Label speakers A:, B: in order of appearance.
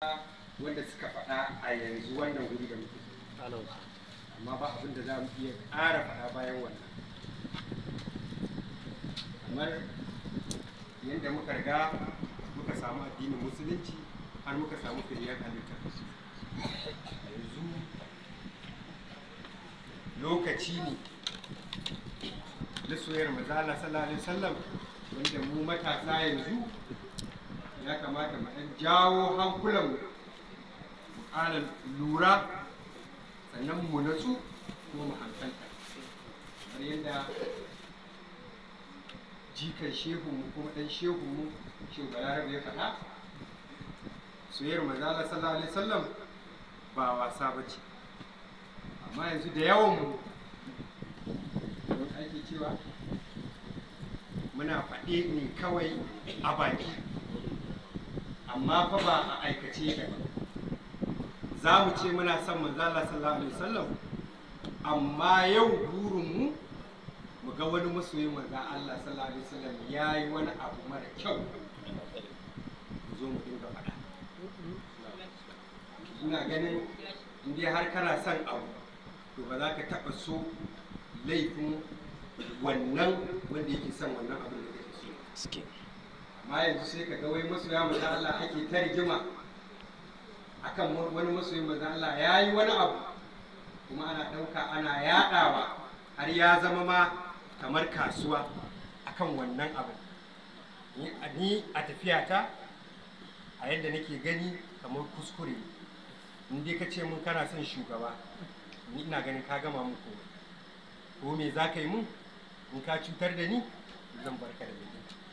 A: wanda suka faɗa a yanzu wannan wuri da muke amma ba abin da za mu iya ƙara faɗa bayan wannan kamar yadda muka riga muka samu addinin musulunci har muka samu firiyar halitta yanzu lokaci ne na soyar mazala sallallahu alaihi wasallam wanda mu matasa yanzu ya kamata mu ɗan jawo hankulan mu ƙara lura sannan mu natsu kuma mu hankalta kamar yadda jikan shehunmu kuma ɗan shehunmu shehu balarabe ya faɗa soyayyar mazala sallallahu alaihi wasallam ba wasa ba ce amma yanzu da yawan mu don ake cewa muna faɗe ne kawai a baki amma fa ba a aikace da ba za mu ce muna son manzala sallallahu alaihi wasallam amma yau burinmu mu ga wani masoyin manzan Allah sallallahu alaihi wasallam ya yi wani abu mara kyau mu zo mu dinga faɗa ina ganin in dai har kana son abu to ba za ka taɓa so laifin wannan wanda yake son wannan abin da kake so amma yanzu sai ka ga wai masoya manzan Allah ake ta rigima akan wani masoyin manzan Allah ya yi wani abu kuma ana ɗauka ana yaɗawa har ya zama ma kamar kasuwa akan wannan abin ni a tafiyata a yadda nake gani kamar kuskure in dai ka ce mun kana son shugaba ni ina ganin ka gama mun komai ko me za ka yi mun in ka cutar da ni zan barka da bakin